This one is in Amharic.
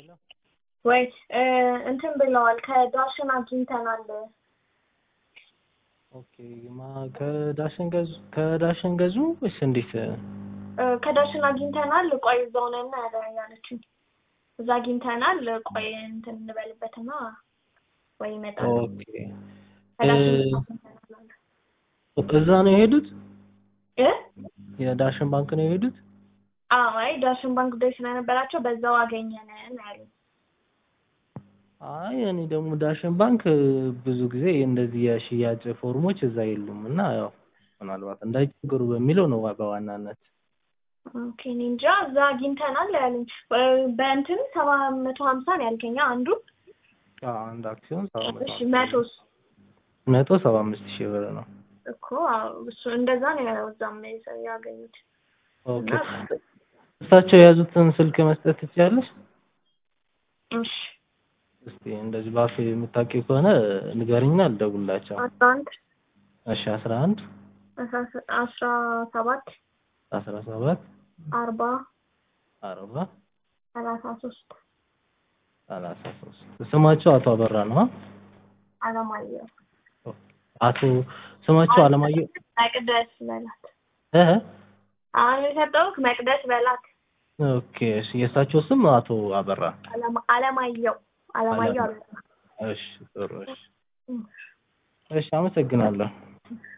ወይ እንትን ብለዋል ከዳሽን አግኝተናል። ኦኬ ማ ከዳሽን ገዙ ከዳሽን ገዙ ወይስ እንዴት? እ፣ ከዳሽን አግኝተናል። ቆይ እዛው ነን ያለ ያለችኝ እዛ አግኝተናል። ቆይ እንትን እንበልበትና ወይ ይመጣል። ኦኬ ከዳሽን እ- አግኝተናል አለ። እዛ ነው የሄዱት? እ የዳሽን ባንክ ነው የሄዱት? አዎ፣ አይ ዳሽን ባንክ ጉዳይ ስለነበራቸው በዛው አገኘን ነው ያሉኝ። አይ እኔ ደግሞ ዳሽን ባንክ ብዙ ጊዜ እንደዚህ የሽያጭ ፎርሞች እዛ የሉም እና ያው ምናልባት እንዳይቸገሩ በሚለው ነው በዋናነት። ኦኬ እኔ እንጃ እዛ አግኝተናል ያሉኝ። እ፣ በእንትን ሰባ መቶ ሀምሳ ነው ያልከኝ አንዱ። አዎ፣ አንድ አክሲዮን ሰባ መቶ እሺ መቶስ መቶ ሰባ አምስት ሺህ ብር ነው። እኮ አዎ፣ እሱ እንደዛ ነው እዛም ያገኙት። ኦኬ እሳቸው የያዙትን ስልክ መስጠት ትችያለሽ? እሺ እስቲ እንደዚህ በአፍ የምታውቂው ከሆነ ንገሪኝና ልደውልላቸው። አስራ አንድ እሺ አስራ አንድ አስራ- አስራ ሰባት አስራ ሰባት አርባ አርባ ሰላሳ ሶስት ሰላሳ ሶስት ስማቸው አቶ አበራ ነው? አለማየሁ አቶ ስማቸው አለማየሁ መቅደስ በላት። እ አሁን የሰጠሁህ መቅደስ በላት። ኦኬ እሺ የእሳቸው ስም አቶ አበራ አለማ- አለማየሁ አለማየሁ አበራ። እሺ ጥሩ እሺ እሺ አመሰግናለሁ